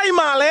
primary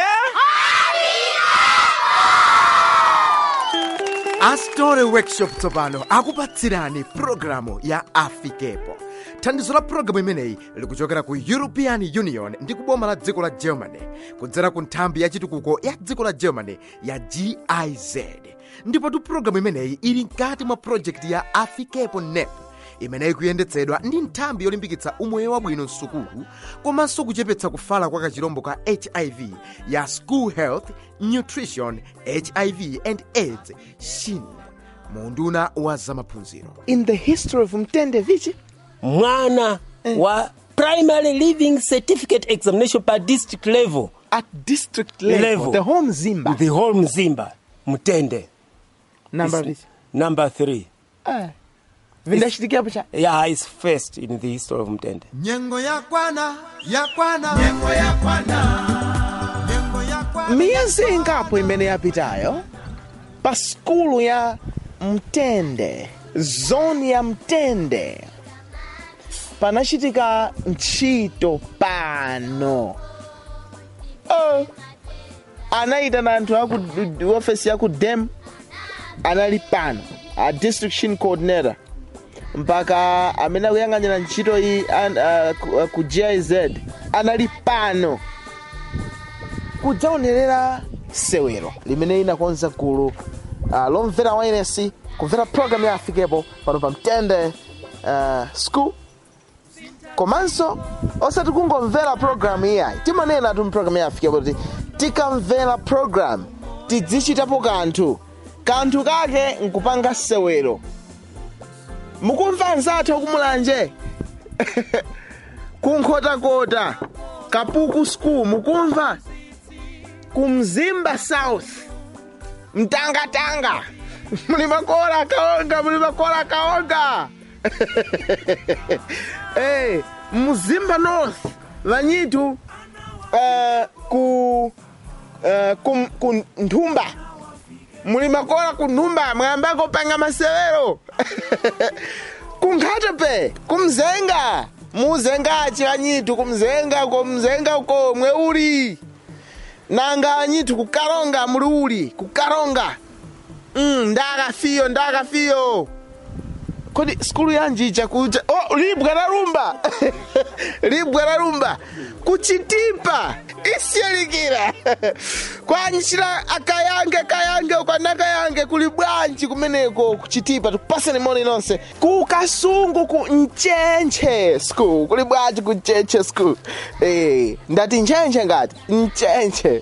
astore workshop tsopano akupatsirani pulogalamu ya afikepo thandizo la pulogalamu imeneyi likuchokera ku european union ndi kuboma la dziko la germany kudzera ku nthambi ya chitukuko ya dziko la germany ya giz ndipotu pulogalamu imeneyi ili mkati mwa projekti ya afikepo nep imeneyi kuyendetsedwa ndi nthambi yolimbikitsa umoyo wabwino msukulu komanso kuchepetsa kufala kwa kachirombo ka hiv ya school health nutrition hiv and aids shin munduna wa zamaphunziro in the history of mtende vichi mwana wa primary living certificate examination pa district level at district level, Level. the whole mzimba the whole mzimba mtende number Is vichi number three Ah. vindashitikiapo cha yeah is first in the history of mtende nyengo yakwana yakwana nyengo yakwana nyengo yakwana miyezi ingapo imene yapitayo pa skulu ya mtende zoni ya mtende panachitika ntchito pano oh. anayitana anthu aku ofesi ya ku dem anali pano a district shin coordinator mpaka amene akuyang'anira ntchito iyi an- ah, ku- ah, ku giz anali pano kudzaonerera sewero limene inakonza gulu uh, lomvera wairesi kumvera program ya afikepo pano pa mtende uh, school komanso osati kungomvera program iyayi timanena tu program ya afikepo kuti tikamvera program tidzichitapo kanthu kanthu kake nkupanga sewero mukumva anzathu akumulanje kunkhotakota kapuku school mukumva kumzimba south mtangatanga muli makola kaonga muli makola kaonga hey, mzimba north vanyitu uh, ku uh, ku, ku nthumba muli makola ku nthumba mwayambako panga masewero kunkhatepe kumzenga muzengachi vanyitu kumzenga ko mzenga uko mwe uli nanga anyitu kukaronga muli uli kukaronga mm, ndakafiyo ndakafiyo kodi skulu yanji chakucha oh, libwa la rumba libwa la rumba kuchitipa isiyalikira kwanjira akayange kayange ukanakayange kuli bwanji kumeneko kuchitipa tikupaseni moni nonse ku kasungu ku mchenche school kuli bwanji ku mchenche school eh, ndati nchenche ngati mchenche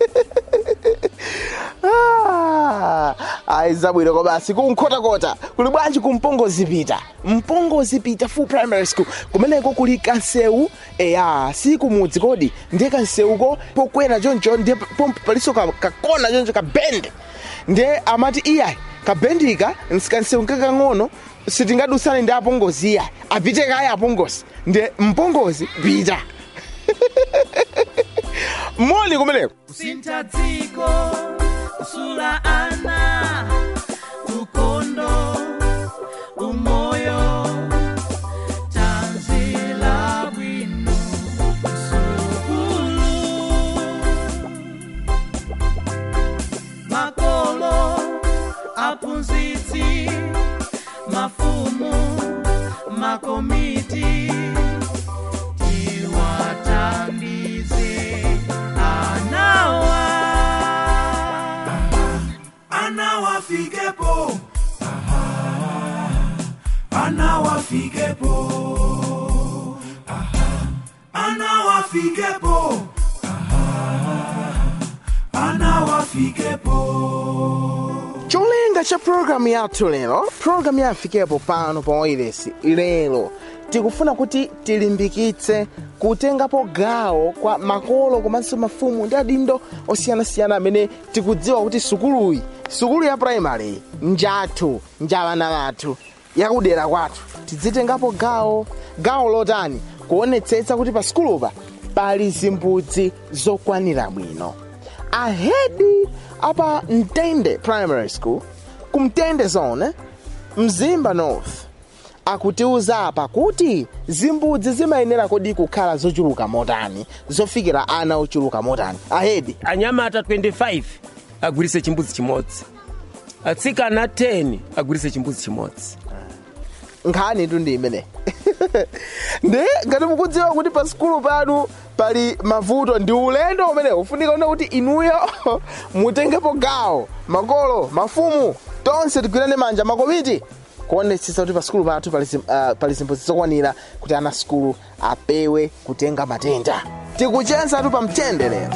Ah, ayi zabwino kobasi kunkhotakota kuli bwanji kumpongozipita mpongozipita full primary school kumeneko kuli kansewu eya si kumudzi kodi ndiye kansewuko pokwera choncho ndiye pompo paliso ka- kakona choncho kabende ndiye amati iyayi kabendika nsikansewu nkakang'ono sitingadusane ndi apongozi iyayi apite kaye apongozi ndiye mpongozi pita moni kumeneko kusintha dziko kusula ana ukondo umoyo tanzila bwino msukulu makolo aphunzitsi mafumu makomiti tiwathandize anawa anawafikepo anawafikepo anawafikepo anawafikepo cholinga cha programu yathu lero programu ya afikepo pano pa wailesi lero tikufuna kuti tilimbikitse kutengapo gawo kwa makolo komanso mafumu ndi adindo osiyanasiyana amene tikudziwa kuti sukuluyi sukulu ya primary njathu njavana vathu yakudera kwathu tidzitengapo gawo gawo lotani kuonetsetsa kuti pa sukulupa pali zimbudzi zokwanira bwino ahedi apa mtende primary school kumtende zone mzimba north akutiuza apa kuti zimbudzi zimayenera kodi kukhala zochuluka motani zofikira ana ochuluka motani ahedi anyamata 25 agwirise chimbudzi chimodzi atsikana 10 agwirise chimbudzi chimodzi nkhani tu ndi imene ndi ngati mukudziwa kuti pa sikulu panu pali mavuto ndi ulendo umene ufunika una kuti inuyo mutengepo gawo makolo mafumu tonse tigwirane manja makomiti kuonetsetsa kuti pa sikulu pathu pali zim- uh, pali zimbudzi zokwanira kuti ana sikulu apewe kutenga matenda tikuchenzatu pa mtende lero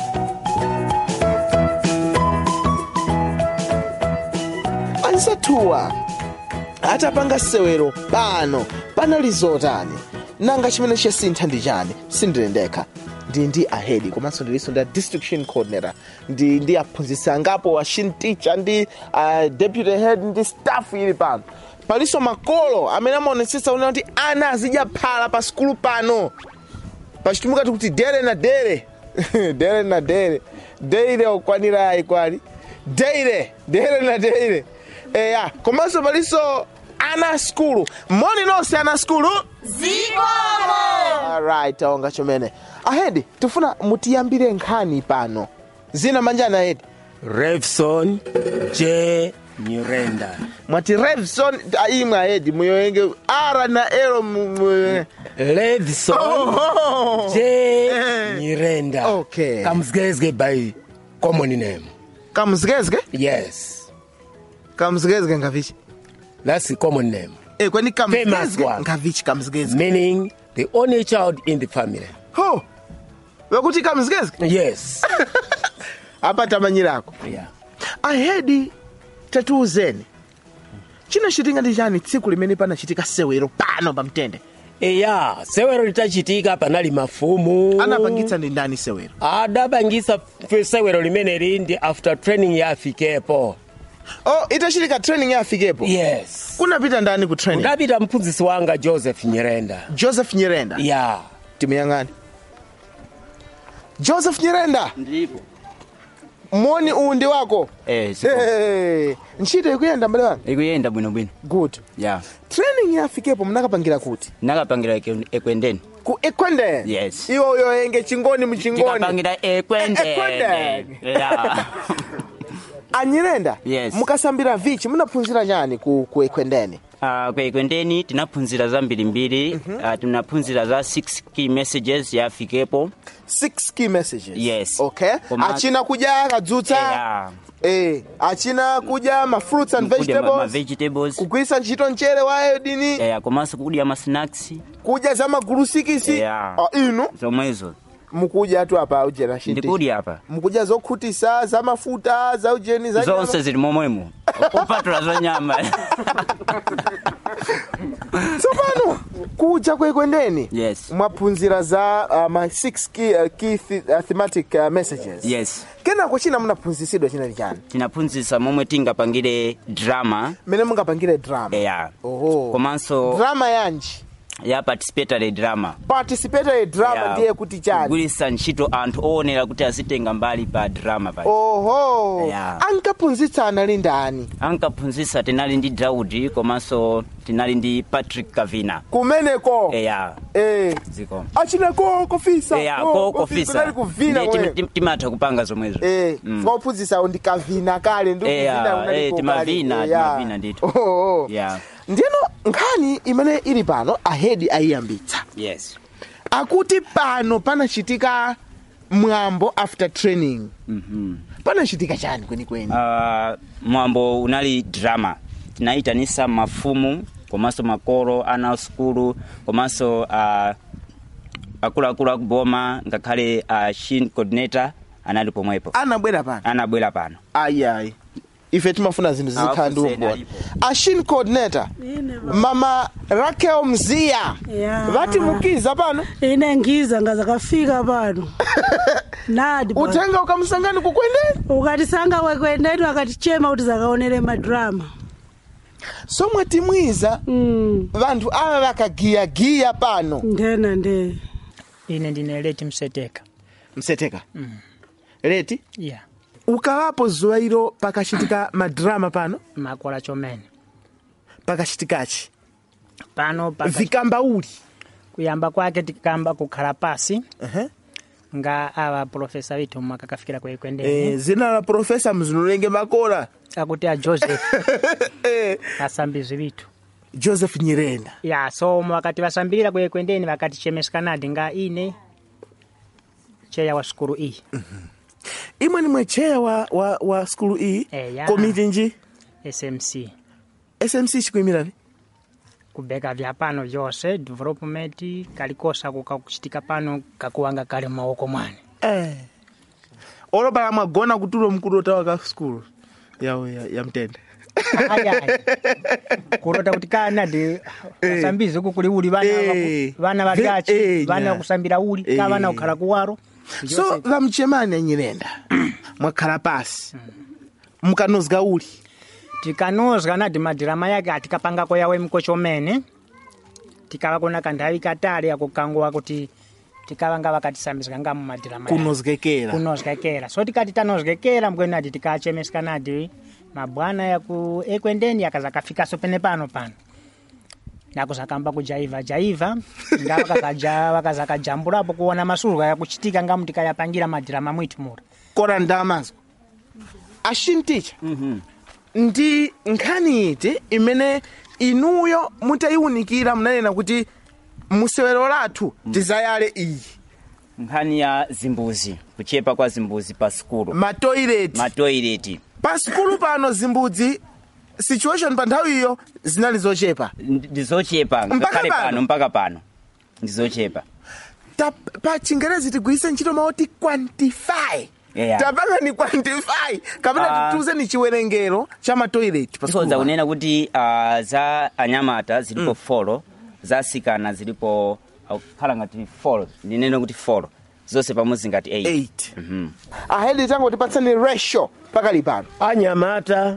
anzathuwa atapanga sewero pano panali zotani nanga chimene chasintha ndi chani sindili ndekha ndi ndi ahedi komanso ndilinso ndi a distriction coordinator ndi ndi aphunzitsi angapo a shin teacher ndi uh, deputy head ndi staff ili pano palinso makolo amene amaonetsetsa una kuti ana azidya phala pa sikulu pano pachitumikati kuti dere na dere dere na dere deire okwanira ayikwali deire dere na deire eya komanso palinso ana skulu moni nonse ana skulu alright aonga chomene ahedi tifuna mutiyambire nkhani pano zina manjani ahedi revson j nyirenda mwati revson imwe ahedi muyoyenge ara na elo mu- mu- revson Oh. j Eh. nyirenda Okay. kamzgezge by common name kamzkezke yes kamzkezke ngavichi that's the common name Eh, kwani Famous kamzkezke one. ngavichi kamzkezke meaning the only child in the family ho wekuti kamzkezke yes apa tamanyirako yeah. ahedi tatiuzeni chinachitika ndi chani tsiku limene panachitika sewero pano pamtende eya sewero litachitika panali mafumu anapangitsa ndi ndani sewero adapangisa fe- sewero limeneli ndi after training ya afikepo oh itachitika training ya afikepo yes kunapita ndani ku training udapita mphunzitsi wanga joseph nyirenda joseph nyirenda ya timuyang'ani joseph nyirenda ndipo moni uwu ndi wako eh sipo Hey, ntchito ikuyenda mbale wanga ikuyenda bwinobwino good ya training ya afikepo mnakapangira kuti nakapangira eke- ekwendeni ku ekwendeni Yes. iwo uyoyenge chingoni muchingoni tikapangira ekwendeni Ekwendeni. ya anyirenda Yes. mukasambira vichi munaphunzira chani ku, ku ekwendeni Ah, kwa ekwendeni tinaphunzira zambirimbiri Ah, tinaphunzira za 6 key messages ya afikepo six key messages Yes. okay Koma- achina kudya kadzutsa ya eh achina kudya ma fruits and kudya ma- ma vegetables vegetables kugwiritsa ntchito mchere wa iodini eh komanso kudya ma snacks kudya za magulusikisi Yeah. Ah, inu zomwezo mukudya tu apa ujena shinti ndikudya apa mukudya zokhutisa za mafuta za ujeni za nyama. zonse zili momwemo kupatula za nyama tsopano kudya kwekwendeni yes mwaphunzira za uh, ma 6 key, uh, key th uh, thematic uh, messages yes kenako china munaphunzisidwa chinali chani tinaphunzitsa momwe tingapangire drama mmene mungapangire drama ya oho komanso drama yanji ya participatory drama participatory drama Ya, ndiye kuti chani kugwiritsa ntchito anthu oonera kuti azitenga mbali pa drama pa oho Ya. ankaphunzitsa anali ndani ankaphunzitsa tinali ndi daudi komanso tinali ndi patrick kavina kumeneko eya eh ziko achina ko kofisa eya ko- ko kofi- kofisa kunali kuvina Ndiye kumene. tim- tim- timatha kupanga zomwezo eh Mm. mwaphunzitsawo ndikavina kale ndi Eya, kuvina unaliko eh, kale. timavina, Eya. timavina ndithu. Oho. Yeah. ndiyeno nkhani imene ili pano ahedi ayiyambitsa yes akuti pano panachitika mwambo after training Mhm. panachitika chani kwenikweni Ah, mwambo unali drama tinayitanisa mafumu komanso makolo ana a sukulu komanso uh, akuluakulu akuboma ngakhale uh, shin coordinator anali pomwepo anabwera pano anabwera pano ayiayi ife timafuna zinthu zizikhala ndi Awafuseni umboni alipo. ashin coordinator Ine ba- mama rakel mziya Ya. vatimukiza pano ine ngiza ngazakafika pano nadi bwana. utenga ukamsangani kukwendeni ukatisanga kwekwendeni wakatichema kuti zakaonere madrama somwe timwiza mm. vanthu ava vakagiyagiya pano ndena nde ine ndine leti mseteka mseteka leti ya ukalapo zuwa ilo pakachitika madrama pano makola chomene pakachitikachi pano paka- vikamba uli kuyamba kwake tikamba kukhala pasi Ehe. nga awa profesa withu mwakakafikira Eh, kuikwendeni zina la profesa mzinulenge makola akuti a joseph Eh, asambizi withu joseph nyirenda ya so wakati vasambirira kuikwendeni vakatichemeskanadi nga ine cheya wa sukulu iyi imwe nimwe cheya wa, wa, wa skulu iyi Eya. komiti nji smc smc chikuimiravi kubeka vya pano vyose development kalikosa kukakuchitika pano kakuwanga kali m'maoko mwane eh. olopala mwagona kutulo mkulu otawa ka skulu yawo ya, ya mtende ayayi kurota kuti kanadi asambizi uku kuli uli vana Eh. vaku- vana Eh, valyachi vana nya. vakusambira uli ka Eh. vana kukhala kuwaro so vamchemani anyirenda mwakhala pasi mukanozga uli tikanozga nadi madirama yake atikapangako yawe mkochomene tikava kuna kanthawi katali akukanguwa kuti tikavanga vakatisambizga nga mumadirama yake. kunozgekera kunozgekera so tikati tanozgekera mbwenadi tikachemeskanadi mabwana yaku ekwendeni akazakafikaso pene pano pano nakuzakamba kujaiva jaiva nga vakakaja- vakazakajambulapo kuona masulwa yakuchitika ngamu tikayapangira madirama mwitu mura kora ndamazwa ashinticha ndi nkhani iti imene inuyo mutayiwunikira munanena kuti musewero lathu tizayale iyi nkhani ya zimbuzi kuchepa kwa zimbuzi pa sukulu matoileti matoileti pa sukulu pano zimbudzi situation pa nthawi iyo zinali zochepa ndizochepa Mpaka ngakhale pano? pano mpaka pano ndizochepa Ta, pa chingerezi tigwiritse ntchito maoti quantify Yeah. tapanga ni quantify kapena Ah. tituze ni chiwerengero cha matoileti pa tikonza sukulu pano. kunena kuti uh, za anyamata zilipo mm. folo za asikana zilipo akukhala ngati folo ndinene kuti folo zonse pamodzi ngati 8 8 ahedi tango tipatsani ratio pakali pano anyamata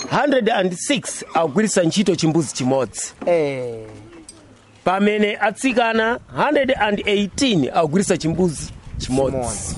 106 akugwiritsa ntchito chimbuzi chimodzi eh. pamene atsikana 118 akugwiritsa chimbuzi chimodzi Chimodzi.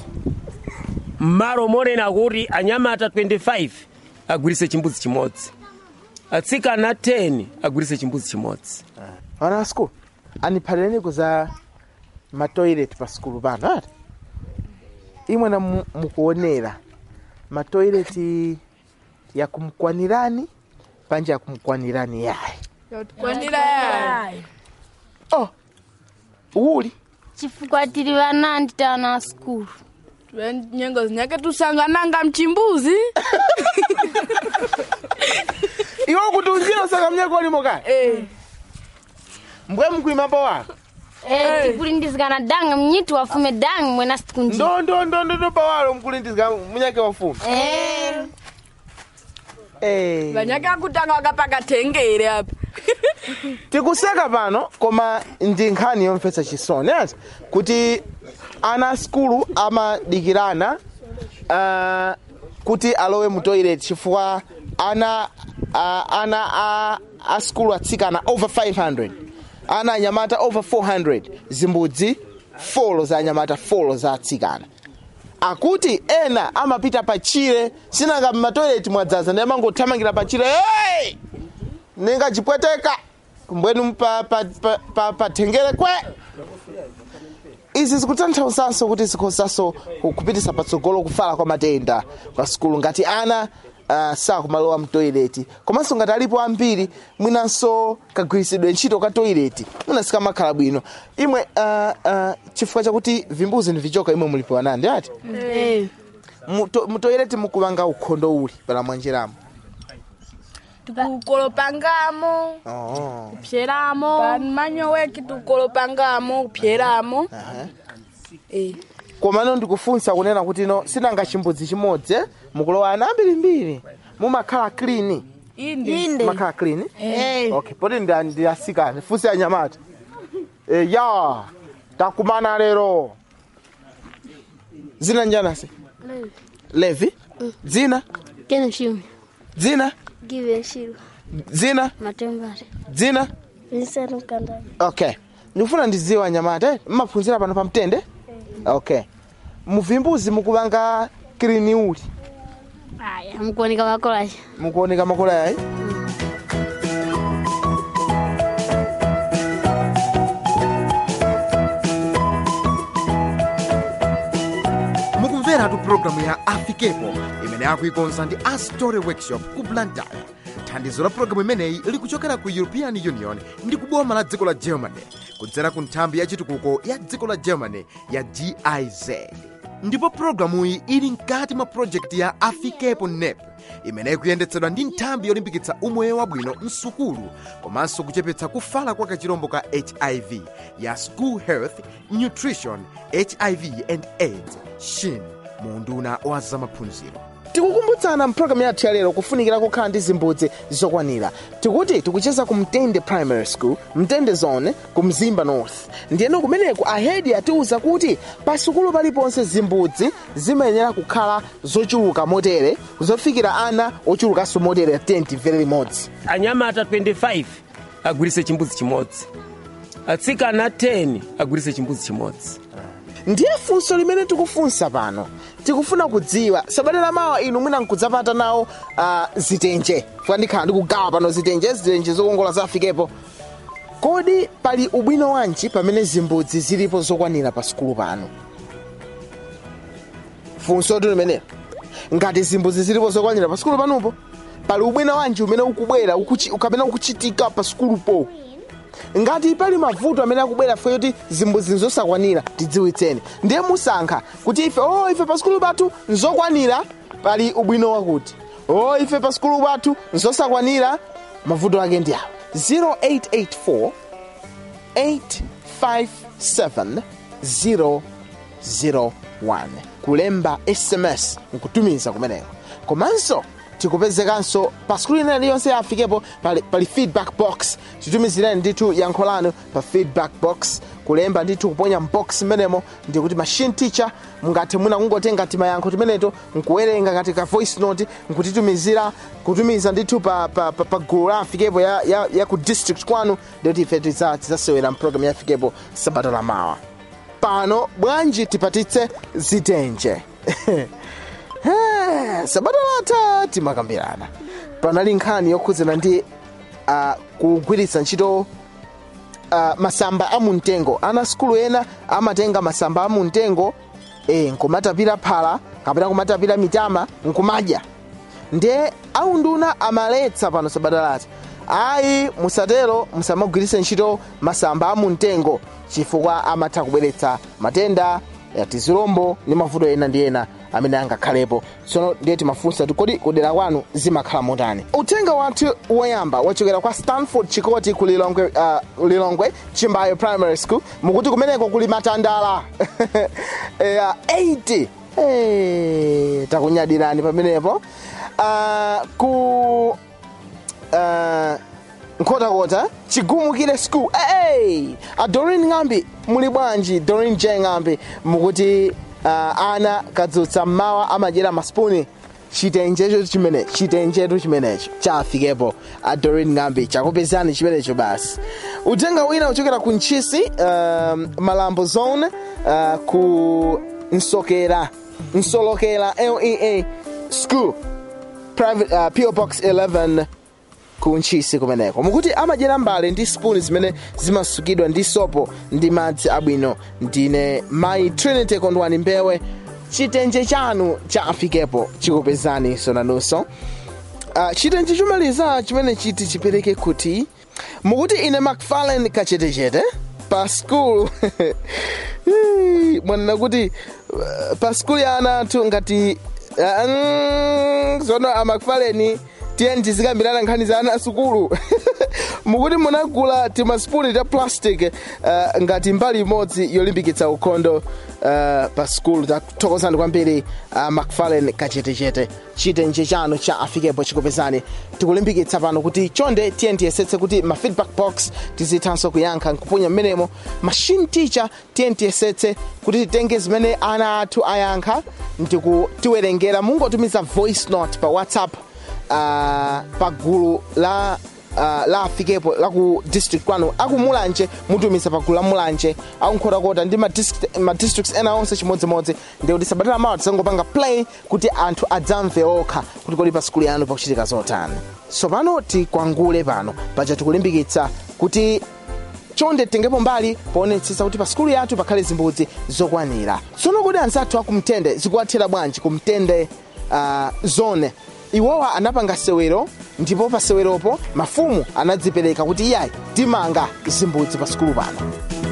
mmalo monena kuti anyamata 25 agwiritse chimbuzi chimodzi atsikana 10 agwiritse chimbuzi chimodzi ana a skulu andiphatireni kuza matoilet pa skulu pano ati imwe na mu- mukuonera matoileti yakumkwanirani panje yakumkwanirani yayi kwanira yayi oh uli chifukwa tili vanandi tana skulu nyengo zinyake tusangananga mchimbuzi iwe kuti unjira usaka mnyako ulimo kale Eh. mbwe mkuimapo wako Eh, tikulindizikana danga mnyitu wafume danga mwena sikunji ndo ndo ndo ndo ndo pawalo mkulindizika munyake wafumu Eh, eh. vanyake akutanga wakapaka tengere apa tikuseka pano koma ndi nkhani yomvetsa chisoni ati kuti ana a skulu amadikirana uh, kuti alowe mu toilet chifukwa ana uh, ana a, a skulu atsikana over 500 ana anyamata over 400 zimbudzi folo za anyamata folo za atsikana akuti ena amapita pachire sinanga mmatoileti mwadzaza ndi amangothamangira pachire hey! ningachipweteka mbwenu pa, pa, pa, pa, pa tengere kwe izi zikutanthauzanso kuti zikhozanso kupitisa patsogolo kufala kwa matenda kwa sukulu ngati ana uh, sakumalowa mtoileti komanso ngati alipo ambiri mwinanso kagwiritsidwe ntchito ka toileti mwina sikamakhala bwino imwe uh, uh, chifukwa chakuti vimbuzi ndi vichoka imwe mulipo anandi ati Muto- mutoileti mukupanga ukhondo uli pala mwanjiramo tukukolopangamo oh. kupyeramo pamanyo weki tukolopangamo kupyeramo Eh. komano ndikufunsa kunena kuti no sinanga chimbudzi chimodzi eh? mukulowa ana ambirimbiri mumakhala clean inde mumakhala clean okay poti ndi- ndi asikana funse anyamata e, ya takumana lero dzina njanasi levi dzina kene shimi dzina give shiru dzina matembare dzina vincent mkandani okay ndikufuna ndidziwa anyamata eh? mmaphunzira pano pamtende okay muvimbuzi mukupanga clean uli aya mukuoneka makolacha mukuoneka makola yayi mukumveratu pulogalamu ya afikepo imene akuikonza ndi a story workshop ku blantyre thandizo la pulogalamu imeneyi likuchokera ku european union ndi kuboma la dziko la germany kudzera ku nthambi ya chitukuko ya dziko la germany ya giz ndipo pulogalamuyi ili mkati mwa projekti ya afikepo nep imene ikuyendetsedwa ndi nthambi yolimbikitsa umoyo wabwino msukulu komanso kuchepetsa kufala kwa kachirombo ka hiv ya school health nutrition hiv and aids shin mu unduna wa zamaphunziro tikukumbutsana mpulogalamu yathu ya lero kufunikira kukhala ndi zimbudzi zokwanira tikuti tikucheza ku mtende primary school mtende zone ku mzimba north ndiyeno kumeneku ahedi atiwuza kuti pa sukulu paliponse zimbudzi zimayenera kukhala zochuluka motere zofikira ana ochulukanso motere 10 timvere limodzi anyamata 25 agwiritse chimbudzi chimodzi atsikana 10 agwiritse chimbudzi chimodzi ndiye funso limene tikufunsa pano tikufuna kudziwa sabata lamawa inu mwina nkudzapata nawo uh, zitenje funa ndikhala ndikugawa pano zitenje zitenje zokongola zafikepo kodi pali ubwino wanji pamene zimbudzi zilipo zokwanira pa sukulu pano funso tu limenelo ngati zimbudzi zilipo zokwanira pa sukulu panopo pali ubwino wanji umene ukubwera ukuchi- kapena ukuchitika pa sukulupo ngati pali mavuto amene akubwera fe kuti zimbudzi nzosakwanira tidziwitseni ndiye musankha kuti ife o ife pa sukulu pathu nzokwanira pali ubwino wakuti o ife pa sukulu pathu nzosakwanira mavuto ake ndi awa 0884 857 001 kulemba sms nkutumiza kumeneko komanso tikupezekanso pa skuli ina iliyonse yafikepo pali, pali feedback box titumizireni ndithu yankho lanu pa feedback box kulemba ndithu kuponya mbox mmenemo ndikuti machine teacher mungathe mwina kungotenga timayankho timeneto nkuwerenga ngati ka voice note nkutitumizira kutumiza ndithu pa, pa, pa, pa gulu la afikepo ya, ya, ya ku district kwanu ndikuti ife tiza- tidzasewera mpulogalamu ya afikepo sabata lamawa pano bwanji tipatitse zitenje Eh, sabata latha timakambirana panali nkhani yokhudzana ndi uh, kugwiritsa ntchito uh, masamba amumtengo ana sukulu ena amatenga masamba amumtengo eh, nkumatapira phala kapena kumatapira mitama nkumadya ndiye aunduna amaletsa pano sabata latha ayi musatero musamagwiritse ntchito masamba amumtengo chifukwa amatha kubweretsa matenda ya tizilombo ndi mavuto ena ndi ena amene angakhalepo tsono ndiye timafunsa kuti kodi kudera kwanu zimakhala motani uthenga wathu woyamba wachokera kwa stanford chikoti ku lilongwe, uh, lilongwe chimbayo primary school mukuti kumeneko kuli matandala eh, 80 hey, takunyadirani pamenepo uh, ku uh, nkhotakota chigumukire school hey! a dorin ng'ambi muli bwanji dorin j ng'ambi mukuti uh, ana kadzutsa mmawa amadyera maspuni chitenjecho chimene chitenjetu chimenecho chafikepo a dorin ng'ambi chakupezani chimenecho basi uthenga wina uchokera ku ntchisi um, malambo zone uh, ku nsokera nsolokera lea school private uh, po box 11 ku ntchisi kumeneko mukuti amadyera mbale ndi spuni zimene zimasukidwa ndi sopo ndi madzi abwino ndine mayi trinity kondwani mbewe chitenje chanu cha afikepo chikupezani sonanunso uh, chitenje chomaliza chimene chiti chipereke kuti mukuti ine macfarlane kachetechete pa skulu mwanena kuti uh, pa skulu ya ana athu ngati uh, mm, zono amacfarlane tiyeni tizikambirana nkhani za ana asukulu mukuti munagula timasipuni ta plastic uh, ngati mbali imodzi yolimbikitsa ukhondo uh, pa skulu tathokozani kwambiri uh, macfarlane kachetechete chitenje chanu cha afikepo chikupezani tikulimbikitsa pano kuti chonde tiyeni tiyesetse kuti ma feedback box tizithanso kuyankha nkupunya mmenemo machine teacher tiyeni tiyesetse kuti titenge zimene ana athu ayankha ndikutiwerengera mungotumiza voice note pa whatsapp uh, pa gulu la uh, la afikepo la ku district kwanu akumulanje mutumiza pa gulu la mulanje akunkhotakota ndi ma district- ma districts ena onse chimodzimodzi ndikuti sabata lamawa tisangopanga play kuti anthu adzamve okha kuti kodi pa skulu yanu pakuchitika zotani so pano tikwangule pano paja tikulimbikitsa kuti chonde tengepo mbali poonetsetsa kuti pa sukulu yathu pakhale zimbudzi zokwanira tsono kodi anzathu akumtende zikuwathera bwanji kumtende uh, zone iwowa anapanga sewero ndipo pa seweropo mafumu anadzipereka kuti iyayi timanga zimbudzi pa sukulu pano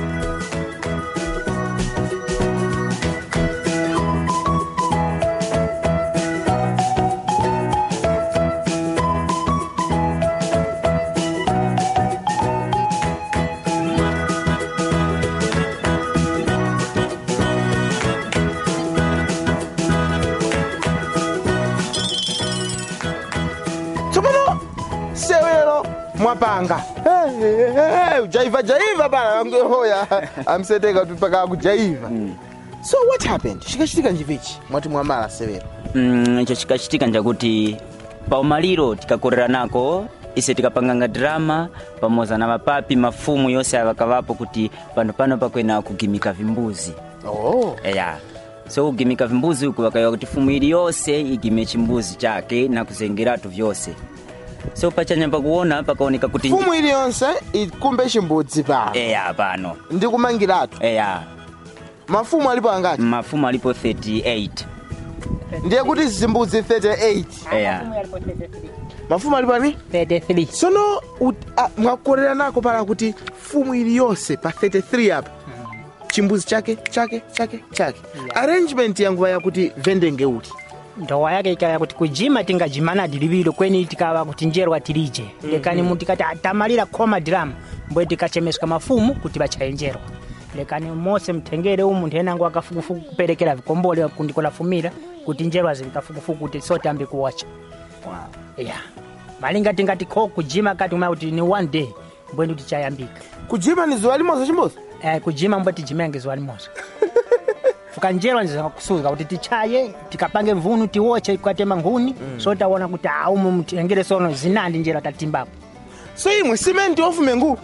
tsopano sewero mwapanga Eh, eh, eh, ujaiva jaiva pana hoya amseteka kuti paka kujaiva so what happened chikachitika njivichi mwati mwamala sewero mm, icho chikachitika njakuti paumaliro tikakorera nako ise tikapanganga drama pamoza na mapapi mafumu yonse avakavapo kuti pano pano pakwena kugimika vimbuzi oh. eya so kugimika vimbuzi uku vakayiwa kuti fumu ili yonse igime chimbuzi chake na kuzengeratu vyonse so pachanyamba kuona pakaoneka kuti fumu iliyonse ikumbe chimbudzi pano eya pano ndi kumangiratu eya mafumu alipo angati mafumu alipo 38 ndiye kuti zimbudzi 38 eya mafumu alipo ani 33 tsono ut- ah, mwakorera nako pala kuti fumu iliyonse pa 33 apa chimbuzi chake chake chake chake arrangement yanguva yakuti vendenge uti ndowa yake ikaya kuti kujima tingajimana dilivilo kweni tikava kuti njerwa tilije lekani mu tikati atamalira khoma drama mbwe tikachemeska mafumu kuti vachayenjerwa lekani mose mtengere umu munthu enango akafukufuku kuperekera vikombole kundikolafumira kuti njerwa zili kafukufuku kuti sotambi kuwacha ya malinga tingati kho kujima kati umaya kuti ni one day mbwendi tichayambika kujima ni zuwa limoza chimbuzi eh, kujima mbwe tijimange zuwa limoza fukanjerwa ndizakusuka kuti tichaye tikapange mvunu tiwoche kwatema nkhuni mm. so taona kuti aumu mtengere sono zinandi njera tatimbapo so imwe simenti ofume ngulu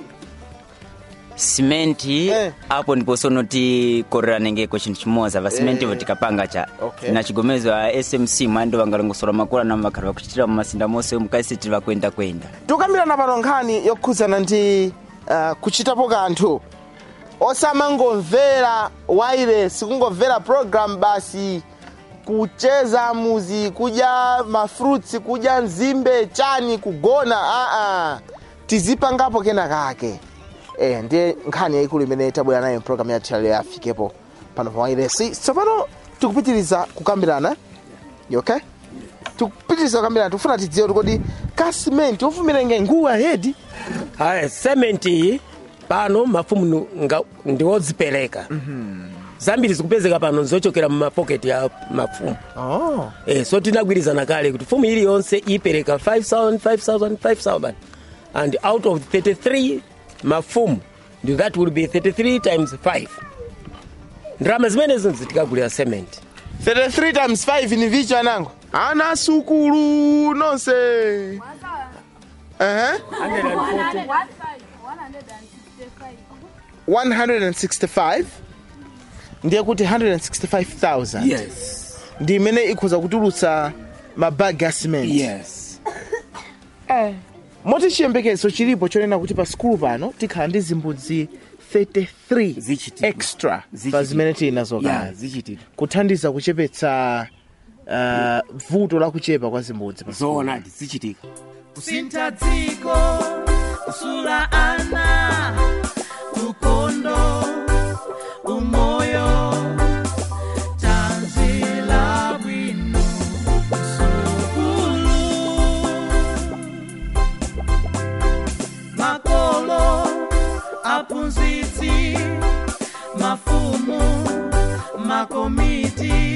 simenti apo ndipo sono tikorera nengeko chinthu chimoza va simenti vo tikapanga cha Okay. na chigomezo a smc mwando vangalongosola makula na makhala vakuchitira mumasinda monse mukaisi tili vakwenda kwenda tukambirana pano nkhani yokhudzana ndi uh, kuchitapo kanthu osamangomvera waire sikungomvera program basi kucheza muzi kudya mafruits kudya nzimbe chani kugona aa tizipangapo kena kake e, ndiye nkhani yayikulu imene tabwera nayo program yathu yalero yafikepo pano pa wairesi tsopano tikupitiriza kukambirana You okay tikupitiriza kukambirana tikufuna tidziwe kuti kodi kasimenti ofumira nge nguwa hedi aya sementi iyi pano mafumu nu- nga- ndiwodzipereka zambiri zikupezeka pano zochokera mumapoketi ya mafumu oh. eh, so tinagwirizana kale kuti fumu iliyonse ipereka 5000 5000 5000 and out of 33 mafumu ndi that will be 33 times 5 ndrama zimenezo zitikagulira cement 33 times 5 ni vicho anango ana sukulu nonse uh-huh. 165 ndiye kuti 165000 yes ndi imene ikhoza kutulutsa mabagi a cement yes moti chiyembekezo chilipo chonena kuti pa sikulu pano tikhala ndi zimbudzi 33 Zichitika. extra pa Zichitika. zimene tili nazo yeah, kale zichitika kuthandiza kuchepetsa uh, vuto la kuchepa kwa zimbudzi pa sikulu. zoonadi zichitika kusintha dziko kusula ana ukondo umoyo tanzila bwino msukulu makolo aphunzitsi mafumu makomiti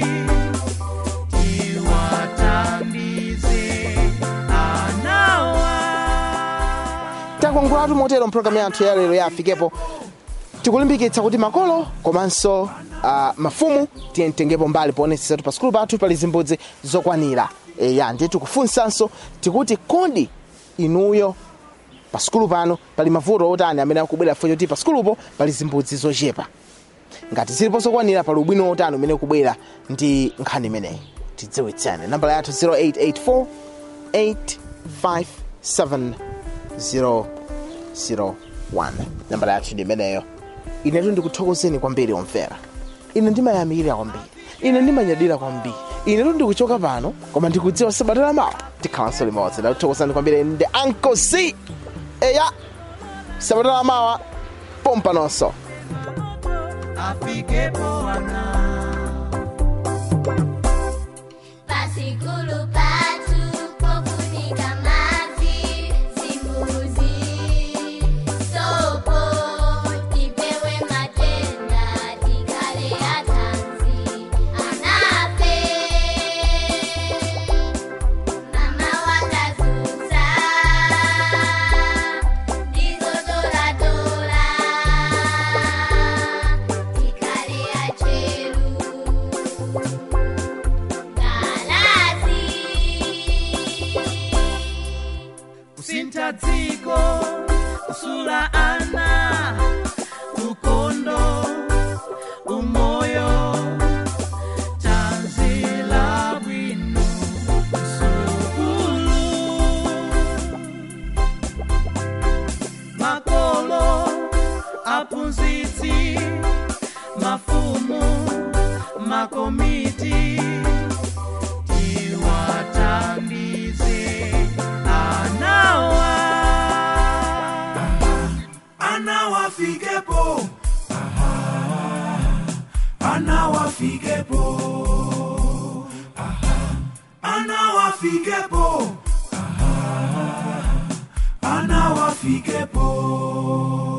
tiwathandize anawa takwangulatu motero mpulogalamu yathu ya lero yafikepo tikulimbikitsa kuti makolo komanso uh, mafumu tiye mtengepo mbali poonetsetsatu pa sikulu pathu pali zimbudzi zokwanira eya ndiye tikufunsanso tikuti kodi inuyo pa sikulu pano pali mavuto otani amene akubwera fo choti pa sikulupo pali zimbudzi zochepa ngati zilipo zokwanira pali ubwino otani umene ukubwera ndi nkhani imeneyi tidziwitsane nambala yathu 0884 857 001 1 nambala yathu ndi imeneyo inetu ndikuthokozeni kwambiri omvera ine ndimayamikira kwambiri ine ndimanyadira kwambiri inetu ndikuchoka pano koma ndikudziwa sabata lamawa tikhalanso limodzi ndakuthokozani kwambiri ndi uncle c eya sabata lamawa pompa nonso afikepo ana Pasikulu patu pofunika maji zimbuzi sopo tipewe matenda tikale atanzi anape mama wakazuza ndizo dolatola tikale acheru kusintha dziko kusula ana ukondo umoyo tanzila bwino sukulu makolo aphunzitsi mafumu makomiti tiwathandize anawa anawafikepo Aha. anawafikepo Aha. anawafikepo Aha. anawafikepo